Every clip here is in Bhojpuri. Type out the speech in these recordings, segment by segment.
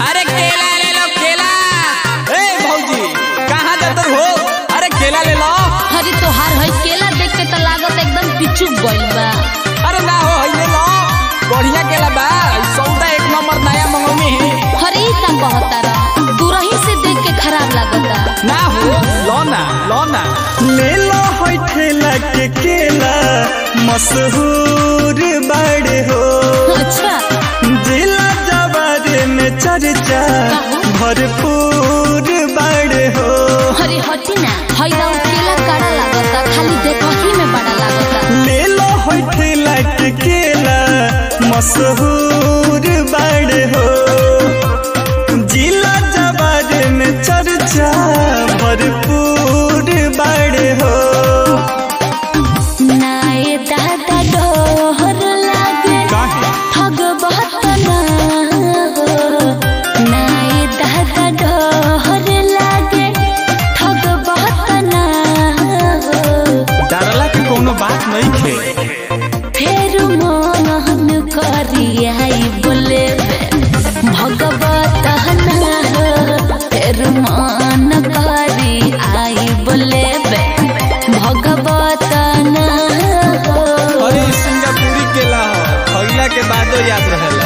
अरे केला ले लो केला ए भौजी कहाँ जातर हो अरे केला ले लो अरे तोहार है केला देख के तो लागत एकदम पिचुक गइल बा अरे ना हो हई ले लो बढ़िया केला बा ई सौदा एक नंबर नया मंगौनी है अरे ई का कहता रहा दूरही से देख के खराब लागता ना हो लो ना लो ना ले लो होय ठेला के केला मशहूर बड़े हो अच्छा जिला जवारे में चर्चा भरपूर बड़े हो अरे हटी ना हई दाऊ केला काड़ा लागता खाली देखही में बड़ा लागता ले लो होय ठेला के केला मशहूर बड़े हो जिला जवारे में चर्चा भरपूर बड़े हो नाए दादा डोहर लागे ठग बहुत ना हो नाए दादा डोहर लागे ठग बहुत ना हो डरला के कोनो बात नहीं थे फेर मोहन करियाई बोले भगवत ना हो फेर मान करी आई बोले भगवत ना हो अरे ई सिंगापुरी केला हो खइला के बादो याद रहेला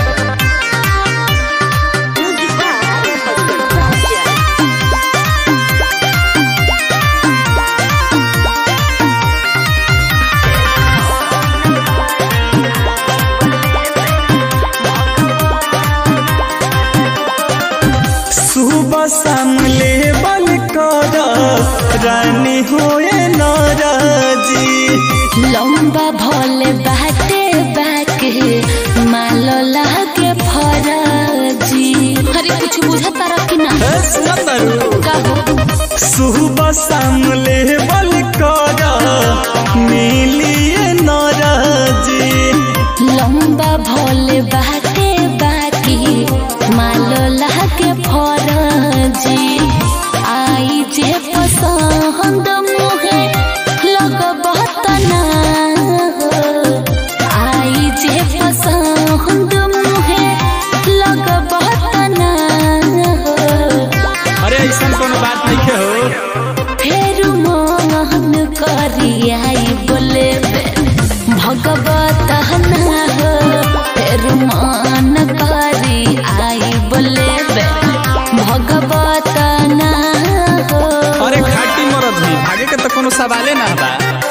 सुबह शाम ले बल कर रानी होए नाराजी लंबा भोले बाटे बाके मालो लागे फराजी अरे कुछ बुझा तारा कि ना ए सुनतरू कहो सुबह शाम ले बल कर मिलिए नाराजी लंबा भोले बाटे बाकी मालो लागे फराजी आई जे पसंद मुहे लग बहुत ना हो आई जे पसंद मुहे लग बहुत ना हो अरे ऐसा कोनो बात नहीं के हो फेर मोहन करियाई बोले भगवत ना हो फेर मान करी आई बोले भगवत ना हो अरे खाटी मरद ही भागे के तो कोनो सवाले ना बा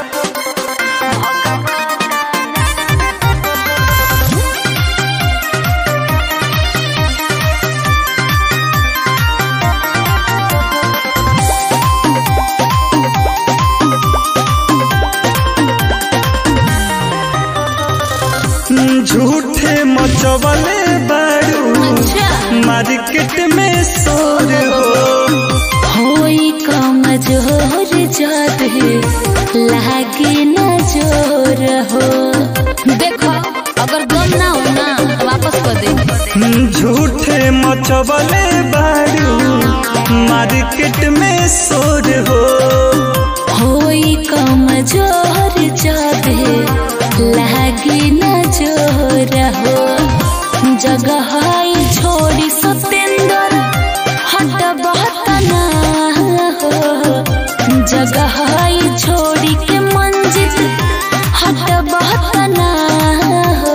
झूठे मचवले बारू अच्छा मार्केट में शोर हो होई कमजोर जद लागे न जोर हो देखो अगर दम ना हो ना वापस कर दे झूठे मचवले बारू मार्केट में शोर हो होई कमजोर जद लागे न जोर हो जगह छोड़ी सतेंद्र हट बहुत ना हो जगह छोड़ी के मंजिल हट बहुत ना हो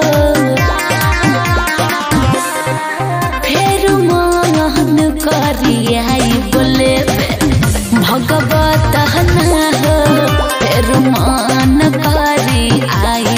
फेर मोहन करियाई बोले भगवत ना हो फेर मान करी आई